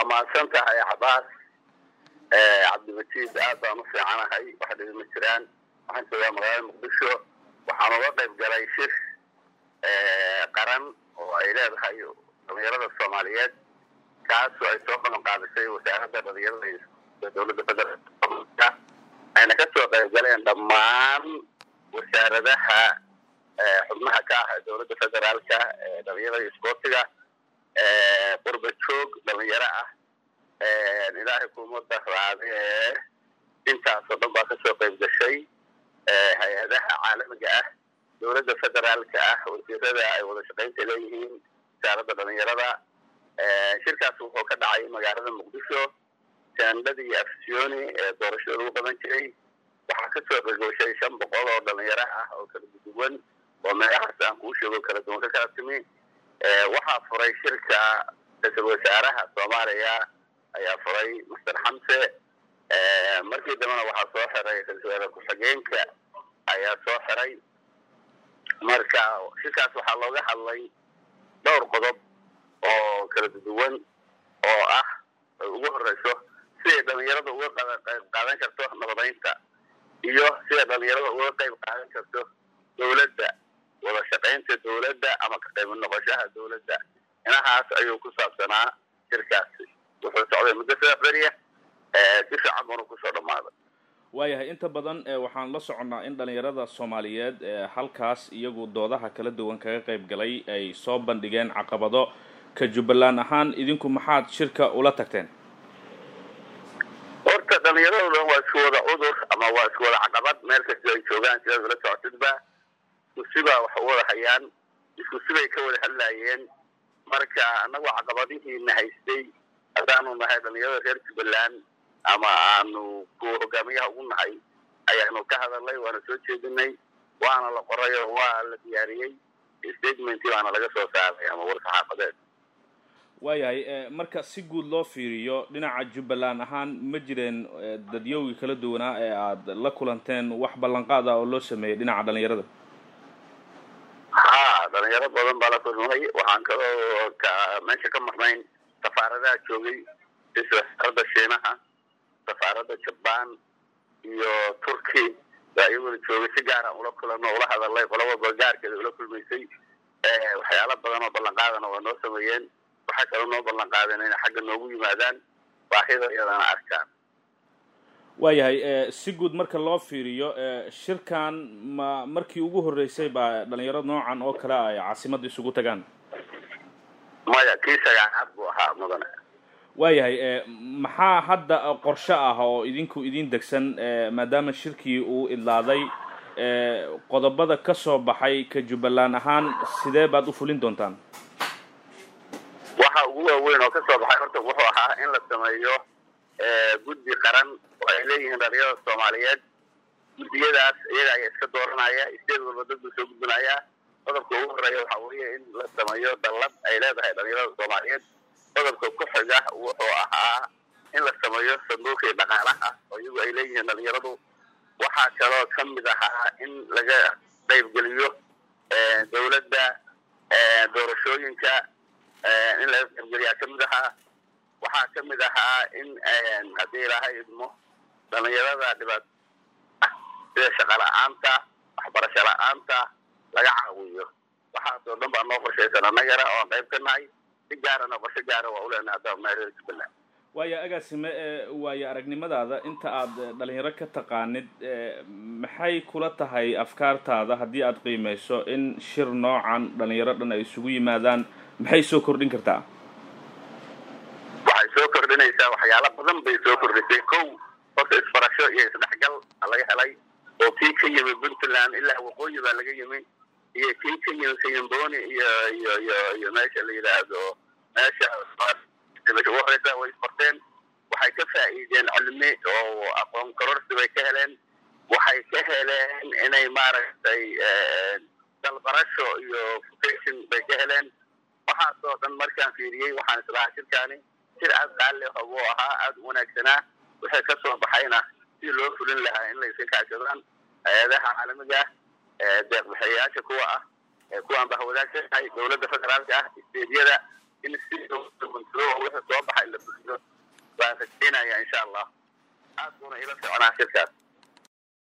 mahadsan tahay cabaas cabdimajiid aad baan u fiicanahay wax dhibi ma jiraan waxaan joogaa magaalada muqdisho waxaan uga qayb galay shir qaran oo ay leedahay dhalinyarada soomaaliyeed kaasoo ay soo qaban qaadisay wasaaradda dhalinyarada iyo dowladda federaalka ayna ka soo qayb galeen dhammaan wasaaradaha xubnaha ka ah dowladda federaalka dhalinyarada iyo isboortiga qurba joog dhalinyaro ah ilaahay kuma daraade intaasoo dhan baa kasoo qayb gashay hay-adaha caalamiga ah dowladda federaalka ah wasiirada ay wada shaqaynta leeyihiin wasaaradda dhalinyarada shirkaas wuxuu ka dhacay magaalada muqdisho jaandadii afsioni ee doorashada lagu qaban jiray waxaa kasoo qaygashay shan boqol oo dhalinyaro ah oo kala duwan oo meelahaas aan kuu sheego kala duwan ka kala timi waxaa furay shirka ra-iisul wasaaraha soomaaliya ayaa furay master xamse markii dambena waxaa soo xiray ra-isul wasaare ku-xigeenka ayaa soo xiray marka shirkaas waxaa looga hadlay dhowr qodob oo kala duwan oo ah ay ugu horeyso siday dhalinyarada uga qayb qaadan karto nabadaynta iyo siday dhalinyarada uga qayb qaadan karto dowladda wada shaqaynta dowladda ama ka qayb noqoshaha dowladda inahaas ayuu ku saabsanaa shirkaasi wuxuu socday muddo saddex beriya si fiican buuna kusoo dhammaaday waayahay inta badan waxaan la soconnaa in dhalinyarada soomaaliyeed halkaas iyagu doodaha kala duwan kaga qayb galay ay soo bandhigeen caqabado ka jubbaland ahaan idinku maxaad shirka ula tagteen horta dhalinyarado dhan waa isku wada cudur ama waa isku wada caqabad meel kastoo ay joogaan sidaad ula socotidba isku sibaa wax u wada hayaan isku sibay ka wada hadlaayeen marka annagu caqabadihiina haystay haddaanu nahay dhalinyarada reer jubbaland ama aanu kuwa hogaamiyaha ugu nahay ayaanu ka hadalnay waana soo jeedinay waana la qoray oo waa la diyaariyey statementii baana laga soo saaray ama war saxaafadeed waayahay marka si guud loo fiiriyo dhinaca jubbaland ahaan ma jireen dadyowgii kala duwanaa ee aada la kulanteen wax ballanqaad ah oo loo sameeyey dhinaca dhalinyarada ha dhalinyaro badan baa la kulmay waxaan kaloo ka meesha ka marnayn safaaradaha joogay sida wasaaradda shiinaha safaaradda jabaan iyo turki baa iyaguna joogay si gaara ula kulano ula hadalay qola walba gaarkeeda ula kulmaysay waxyaala badan oo ballanqaadana waa noo sameeyeen waxaa kaloo noo ballan qaadeen inay xagga noogu yimaadaan baahida iyadana arkaan waayahay si guud marka loo fiiriyo shirkan ma markii ugu horreysay baa dhalinyaro noocan oo kale ay caasimadda isugu tagaan maya kii sagaalaad buu ahaa mudane waayahay maxaa hadda qorshe ah oo idinku idin degsan maadaama shirkii uu idlaaday qodobada ka soo baxay ka jubbaland ahaan sidee baad u fulin doontaan waxa ugu waaweyn oo kasoo baxay horta wuxuu ahaa in la sameeyo guddi qaran oo ay leeyihiin dhalinyarada soomaaliyeed guddiyadaas iyaga ayaa iska dooranaya isdeed walba dad buu soo gudbinaya qodobka ugu horeeya waxa weeye in la sameeyo dallad ay leedahay dhalinyarada soomaaliyeed qodobka ku xiga wuxuu ahaa in la sameeyo sanduuqii dhaqaalaha oo iyagu ay leeyihiin dhalinyaradu waxaa kaloo ka mid ahaa in laga qaybgeliyo dowladda doorashooyinka in laga qaybgeliyaa ka mid ahaa waxaa ka mid ahaa in haddii ilaahay idmo dhalinyarada dhibaat sida shaqa la-aanta waxbarasho la-aanta laga caawiyo waxaasoo dhan baa noo qorshaysan annagana oon qayb ka nahay si gaarana qorsho gaara waa uleenahay haddaan nahay reer jubbaland waayo agaasime waayo aragnimadaada inta aad dhalinyaro ka taqaanid maxay kula tahay afkaartaada haddii aad qiimeyso in shir noocan dhalinyaro dhan ay isugu yimaadaan maxay soo kordhin kartaa waxay soo kordhinaysaa waxyaalo badan bay soo kordhisay kow horta isbarasho iyo isdhexgal laga helay oo kii ka yimi puntland ilaa waqooyi baa laga yimi iyo kii ka yimi kayamboni iyo iyo iyo iyo meesha la yidhaahdo meesha horeysa way isbarteen waxay ka faa'iideen cilmi oo aqoon kororsi bay ka heleen waxay ka heleen inay maaragtay dalbarasho iyo vocation bay ka heleen waxaasoo dhan markaan fiiriyey waxaan islahaa shirkaani shir aada qaali buu ahaa aada u wanaagsanaa wixii ka soo baxayna si loo fulin lahaa in la iska kaashadaan hay-adaha caalamiga ah deeqbixiyayaasha kuwa ah kuwaan bahwadaagsannahay dowladda federaalka ah isteedyada in si wixii soo baxay la waan rajaynaya insha allah aad buuna ila soconaa shirkaas